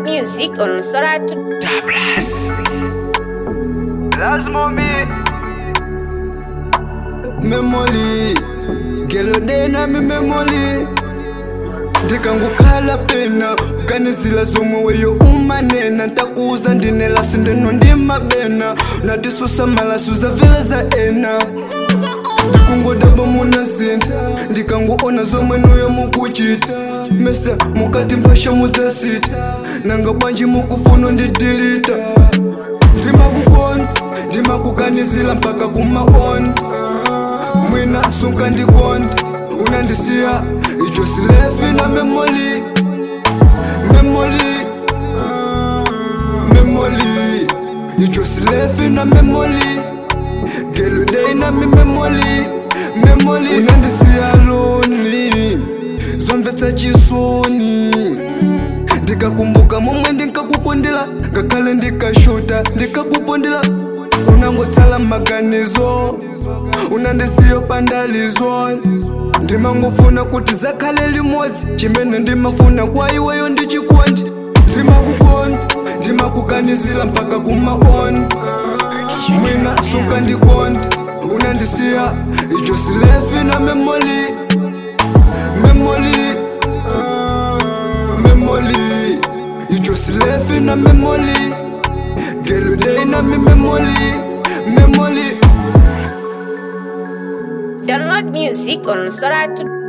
music on Soratu. Lazima mi memory gelo dena mi memory ndikangukhala pena ukanizila zomwe weyo umanena ntakuza ndinela sindeno ndimabena natisusa malasu zavela za ena ndikungodaba munasintha ndikanguona zomwe nuyo mukuchita mese mukati mphasha mudzasita nanga bwanji mukufuna ndidilita ndimakukonda ndimakukanizila mpaka kumaona mwina sunkandikonda unandisiya icho silefi na memoli memoli memoli icho silefi na memoli geludei na mi memoli memoli unandisiya loni zomvetsa chisoni ndikakumbuka momwe ndinkakukundila ngakhale ndikashuta ndikakupundila unangotsala maganizo unandisiyo pandalizo ndimangofuna kuti zakhale limodzi chimene ndimafuna kwa iweyo ndichikondi ndimakukonda ndimakukanizila mpaka kumaona mwina sunkandikonda unandisiya icho silefi na memoli memoli memoli icho silefi na memoli geludei na mi memoli memoli Download music on Soratu.